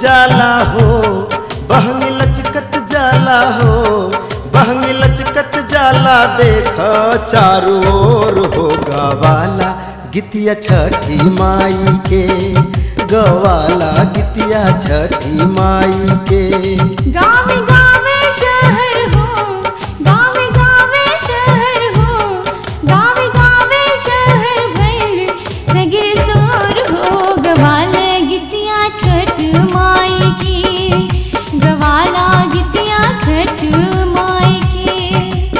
जाला हो बहंगी लचकत जाला हो बहंगी लचकत जाला देख चारों ओर हो गवाला गीतिया छठी माई के गवाला गीतिया छठी माई के गावे गावे शहर हो गावे गावे शहर हो गावे गावे शहर भर सगिर सोर हो गवाला गितिया छठ माई की गवाला गितिया छठ माई की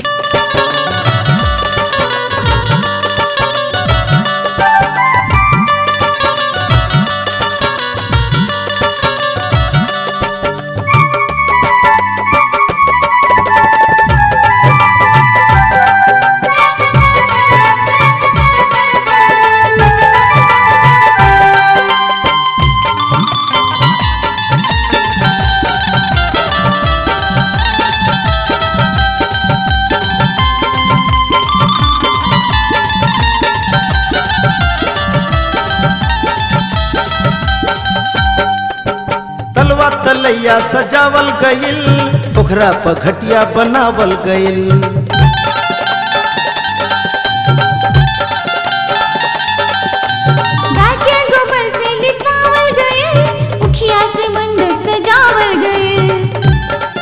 तलवा तलैया सजावल गइल ओकरा पर घटिया बनावल गइल गाय के गोबर से लिपावल गए मुखिया से मंडप सजावल गए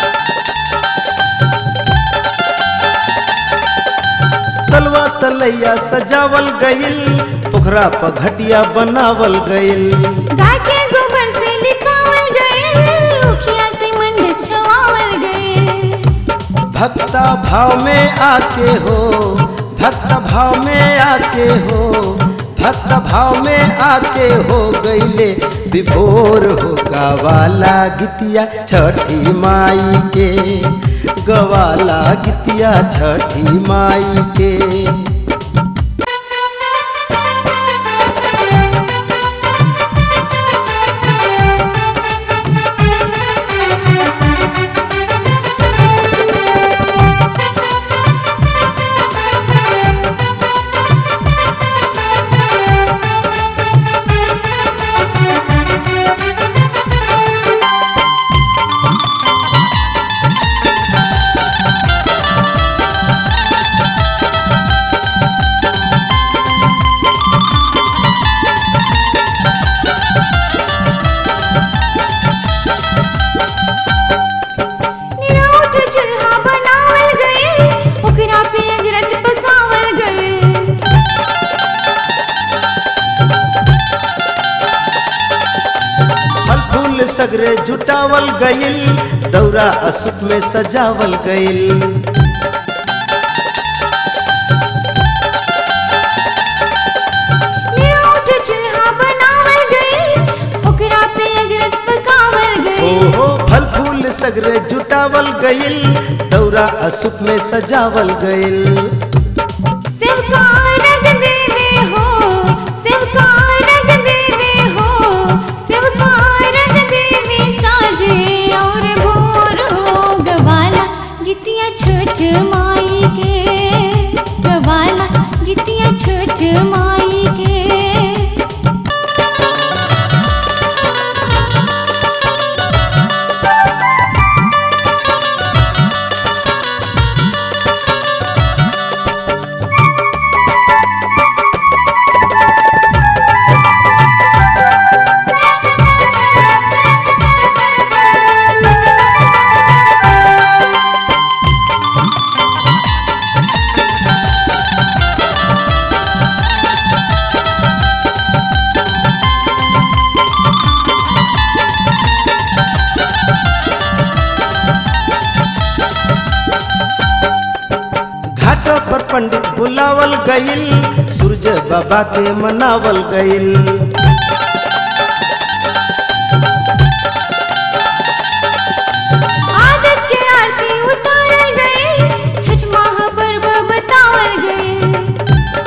तलवा तलैया सजावल गइल ओकरा पर घटिया बनावल गइल गाय के गोबर से लिपावल गए मुखिया से मंडप छवावल गए भक्ता भाव में आके हो भक्ता भाव में आके हो भक्ता भाव में आके हो गईले विभोर हो गवाला गीतिया छठी माई के गवाला गीतिया छठी माई के निरौठ चूल्हा बनावल गए ओकरा पे अगरत पकावल गए फल फूल सगरे जुटावल गइल दौरा असुप में सजावल गइल निरौठ चूल्हा बनावल गए ओकरा पे अगरत पकावल गए ओहो फल फूल सगरे जुटावल गइल दौरा असुप में सजावल गइल शिव का रंग देवे हो शिव का रंग देवे हो शिव का रंग देवे साजे और भोर हो गवाला गितिया छोट माई के गवाला गितिया छोट माई के घाट पर पंडित बुलावल गइल सूरज बाबा के मनावल गइल आदत के आरती उतारल गए छठ महापर्व बतावल गए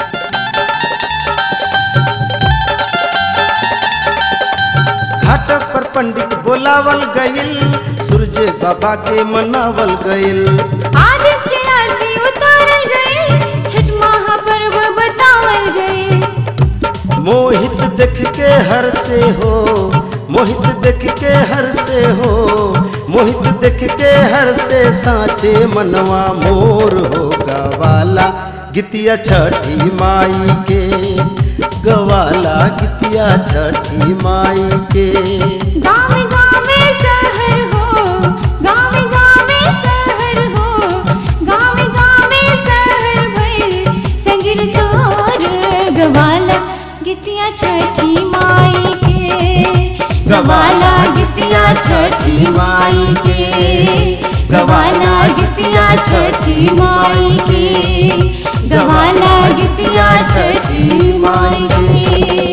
घाट पर पंडित बुलावल गइल सूरज बाबा के मनावल गइल आदित्य के आरती उतारल गए छठ महापर्व बतावल गए मोहित देख के हर से हो मोहित देख के हर से हो मोहित देख के हर से साचे मनवा मोर हो गवाला गीतिया छठी माई के गवाला गीतिया छठी माई के गाँव गाँव शहर हो गाँव गाँव शहर हो गाँव गाँव शहर भर संगिर सोर गवाला गीतिया छठी माई के गवाला गीतिया छठी माई के गवाला गीतिया छठी माई के गवाला गीतिया छठी माई के